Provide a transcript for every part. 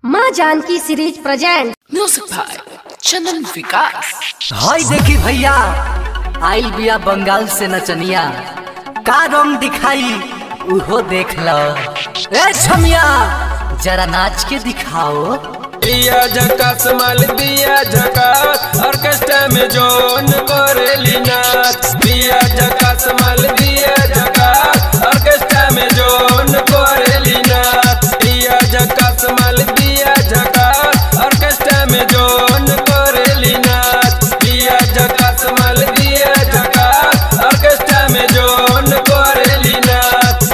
माँ Janki series present music by Chandan Vikas हाय देखी भैया आइल बिया बंगाल से नचनिया का रंग दिखाई उहो देख लो ए छमिया जरा नाच के दिखाओ दिया झकास माल दिया झकास ऑर्केस्ट्रा में जोन करेली नाच दिया झकास माल दिया झकास ऑर्केस्ट्रा में जोन करेली नाच दिया झकास माल दिया झकास ऑर्केस्ट्रा में जोन करेली नाच दिया झकास माल दिया झकास ऑर्केस्ट्रा में जोन करेली नाच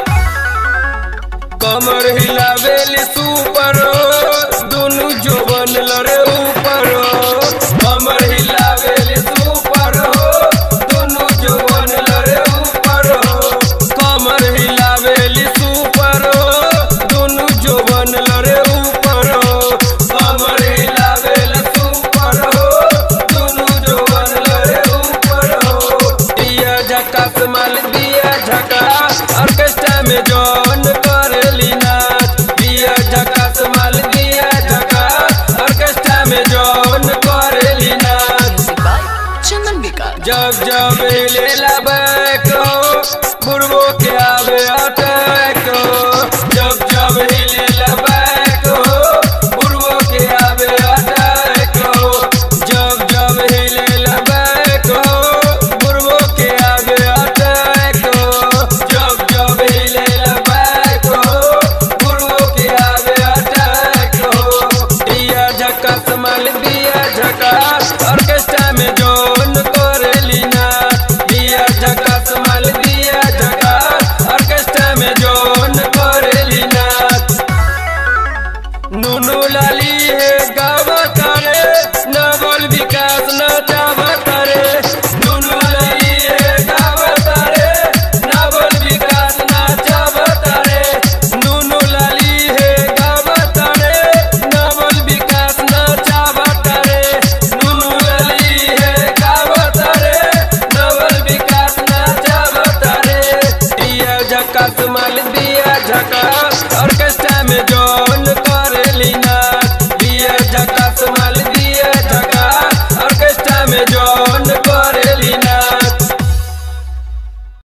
कमर हिलावेली सुपर दुनु जोबन लरे ऊपर कमर हिलावेली सुपर दुनु जोबन लरे ऊपर कमर हिलावेली सुपर दुनु जोबन लरे ऊपर कमर हिलावेली सुपर दुनु जोबन लरे ऊपर दिया झकास माल दिया झकास ऑर्केस्ट्रा में जॉन करेली नाच दिया झकास माल दिया झकास ऑर्केस्ट्रा में जॉन करेली नाच चंदन विकास जब जब लेला बैको बुढ़बो के आवे अटैक जब जब हिलेला बैको बुढ़बो के आवे अटैक जब जब हिलेला बैको बुढ़बो के आवे अटैक जब जब हिलेला बैको बुढ़बो के आवे अटैक दिया झकास माल दिया झकास ऑर्केस्ट्रा में जोन करेली नाच दिया झकास माल दिया झकास ऑर्केस्ट्रा में जोन करेली नाच नुनू लाली है गावा तारे नवल विकास न